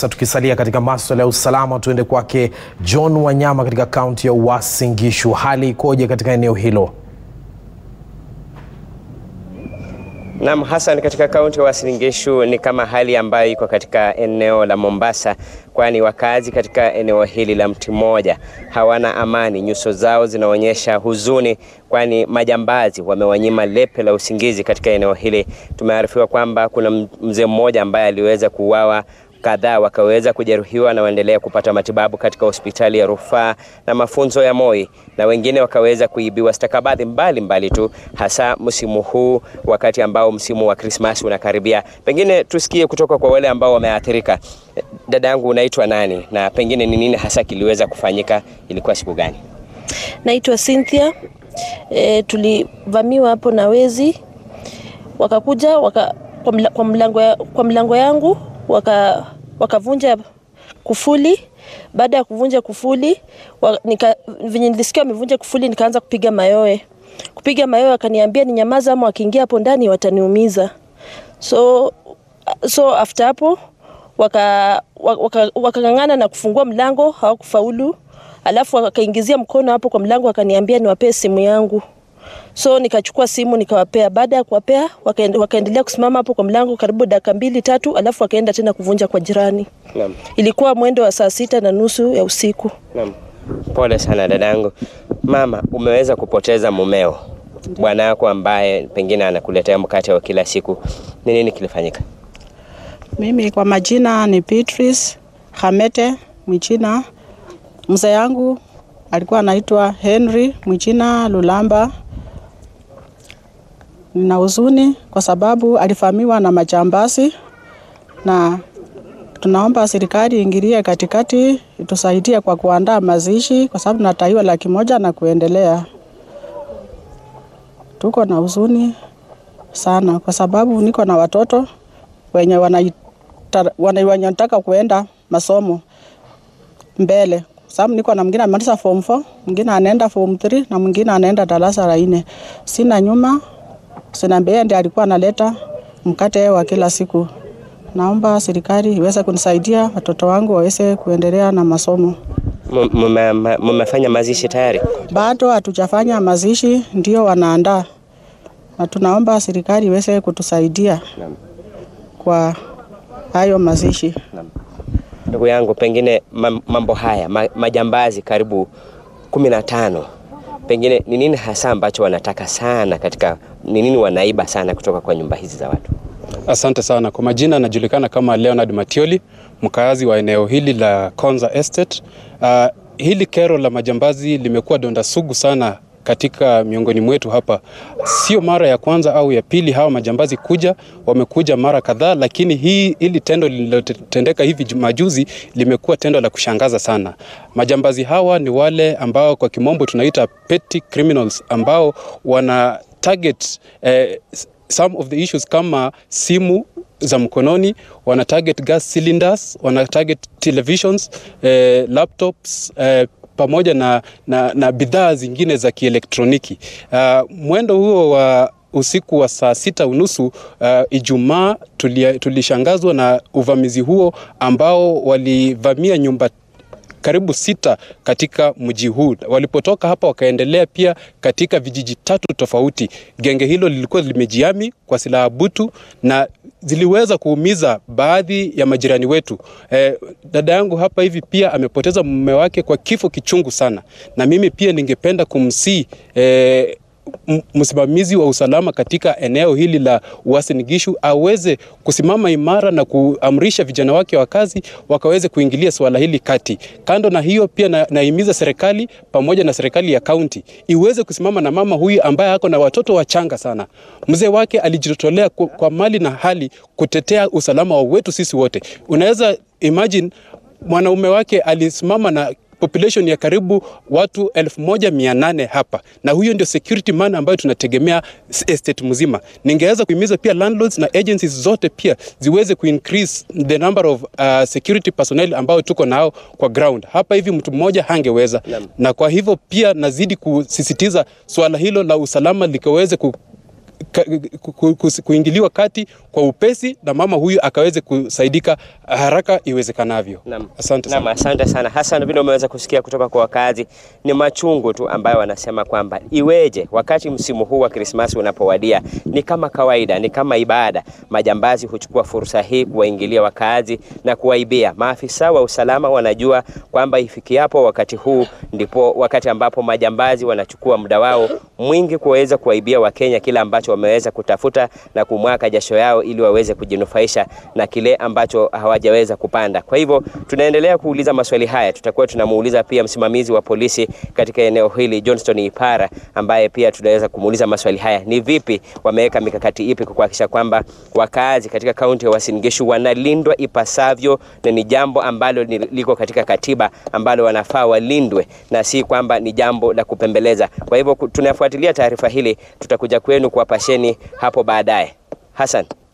Sasa tukisalia katika maswala ya usalama, tuende kwake John Wanyama katika kaunti ya Uasin Gishu. Hali ikoje katika eneo hilo? Naam, Hassan, katika kaunti ya Uasin Gishu ni kama hali ambayo iko katika eneo la Mombasa, kwani wakazi katika eneo hili la mti mmoja hawana amani. Nyuso zao zinaonyesha huzuni, kwani majambazi wamewanyima lepe la usingizi katika eneo hili. Tumearifiwa kwamba kuna mzee mmoja ambaye aliweza kuuawa kadhaa wakaweza kujeruhiwa na waendelea kupata matibabu katika hospitali ya rufaa na mafunzo ya Moi, na wengine wakaweza kuibiwa stakabadhi mbalimbali tu, hasa msimu huu, wakati ambao msimu wa Krismasi unakaribia. Pengine tusikie kutoka kwa wale ambao wameathirika. Dada yangu, unaitwa nani na pengine ni nini hasa kiliweza kufanyika? Ilikuwa siku gani? Naitwa Cynthia. E, tulivamiwa hapo na wezi wakakuja waka, kwa, mla, kwa, mlango ya, kwa mlango yangu waka wakavunja kufuli. Baada ya kuvunja kufuli wa, nika, venye nilisikia wamevunja kufuli, nikaanza kupiga mayowe. Kupiga mayowe, wakaniambia ni nyamaza, ama wakiingia hapo ndani wataniumiza. So, so after hapo wakang'ang'ana waka, waka na kufungua mlango, hawakufaulu. Alafu wakaingizia mkono hapo kwa mlango, wakaniambia niwapee simu yangu so nikachukua simu nikawapea. Baada ya kuwapea, wakaendelea kusimama hapo kwa mlango karibu dakika mbili tatu, alafu wakaenda tena kuvunja kwa jirani. Naam. Ilikuwa mwendo wa saa sita na nusu ya usiku. Naam. Pole sana dadangu. Mama, umeweza kupoteza mumeo, bwana yako ambaye pengine anakuletea mkate wa kila siku. Ni nini kilifanyika? Mimi kwa majina ni Beatrice Hamete Mwichina. Mzee yangu alikuwa anaitwa Henry Mwichina Lulamba. Nina huzuni kwa sababu alifamiwa na majambazi, na tunaomba serikali iingilie katikati itusaidie kwa kuandaa mazishi, kwa sababu nataiwa laki moja na kuendelea. Tuko na huzuni sana kwa sababu niko na watoto wenye wanataka kuenda masomo mbele sababu niko na mwingine amemaliza form 4, mwingine anaenda form 3 na mwingine anaenda darasa la nne. Sina nyuma, sina mbele, ndiye alikuwa analeta mkate wa kila siku. Naomba serikali iweze kunisaidia watoto wangu waweze kuendelea na masomo. Mmefanya mazishi tayari? Bado hatujafanya mazishi, ndio wanaandaa, na tunaomba serikali iweze kutusaidia kwa hayo mazishi. Ndugu yangu, pengine mambo haya majambazi karibu kumi na tano, pengine ni nini hasa ambacho wanataka sana katika, ni nini wanaiba sana kutoka kwa nyumba hizi za watu? Asante sana. Kwa majina anajulikana kama Leonard Matioli, mkaazi wa eneo hili la Konza Estate. Uh, hili kero la majambazi limekuwa donda sugu sana katika miongoni mwetu hapa. Sio mara ya kwanza au ya pili hawa majambazi kuja, wamekuja mara kadhaa, lakini hii ili tendo lililotendeka hivi majuzi limekuwa tendo la kushangaza sana. Majambazi hawa ni wale ambao kwa kimombo tunaita petty criminals ambao wana target eh, some of the issues kama simu za mkononi, wana target gas cylinders, wana target televisions, eh, laptops eh, pamoja na, na, na bidhaa zingine za kielektroniki. Uh, mwendo huo wa usiku wa saa sita unusu uh, Ijumaa tulishangazwa na uvamizi huo ambao walivamia nyumba karibu sita katika mji huu. Walipotoka hapa wakaendelea pia katika vijiji tatu tofauti. Genge hilo lilikuwa limejiami kwa silaha butu na ziliweza kuumiza baadhi ya majirani wetu. Eh, dada yangu hapa hivi pia amepoteza mume wake kwa kifo kichungu sana, na mimi pia ningependa kumsii eh, msimamizi wa usalama katika eneo hili la Uasin Gishu aweze kusimama imara na kuamrisha vijana wake wa kazi wakaweze kuingilia swala hili kati. Kando na hiyo pia na, naimiza serikali pamoja na serikali ya kaunti iweze kusimama na mama huyu ambaye ako na watoto wachanga sana. Mzee wake alijitolea kwa, kwa mali na hali kutetea usalama wa wetu sisi wote. Unaweza imagine mwanaume wake alisimama na population ya karibu watu elfu moja mia nane hapa, na huyo ndio security man ambayo tunategemea estate mzima. Ningeweza kuhimiza pia landlords na agencies zote pia ziweze kuincrease the number of uh, security personnel ambao tuko nao kwa ground hapa. Hivi mtu mmoja hangeweza na, na kwa hivyo pia nazidi kusisitiza swala hilo la usalama likaweze ku, ka, ku, ku, kuingiliwa kati kwa upesi na mama huyu akaweze kusaidika haraka iwezekanavyo. Naam. Asante Naam, sana. asante sana Hassan, vile umeweza kusikia kutoka kwa wakazi, ni machungu tu ambayo wanasema kwamba iweje wakati msimu huu wa Krismasi unapowadia, ni kama kawaida, ni kama ibada, majambazi huchukua fursa hii kuwaingilia wakazi na kuwaibia. Maafisa wa usalama wanajua kwamba ifikiapo wakati huu ndipo wakati ambapo majambazi wanachukua muda wao mwingi kuweza kuwaibia Wakenya kile ambacho wameweza kutafuta na kumwaka jasho yao ili waweze kujinufaisha na kile ambacho hawajaweza kupanda. Kwa hivyo tunaendelea kuuliza maswali haya, tutakuwa tunamuuliza pia msimamizi wa polisi katika eneo hili Johnston Ipara, ambaye pia tunaweza kumuuliza maswali haya, ni vipi wameweka mikakati ipi kuhakikisha kwamba wakazi katika kaunti ya Uasin Gishu wanalindwa ipasavyo, na ni jambo ambalo ni- liko katika katiba ambalo wanafaa walindwe na si kwamba ni jambo la kupembeleza. Kwa hivyo ku- tunafuatilia taarifa hili, tutakuja kwenu kuwapasheni hapo baadaye. Hassan.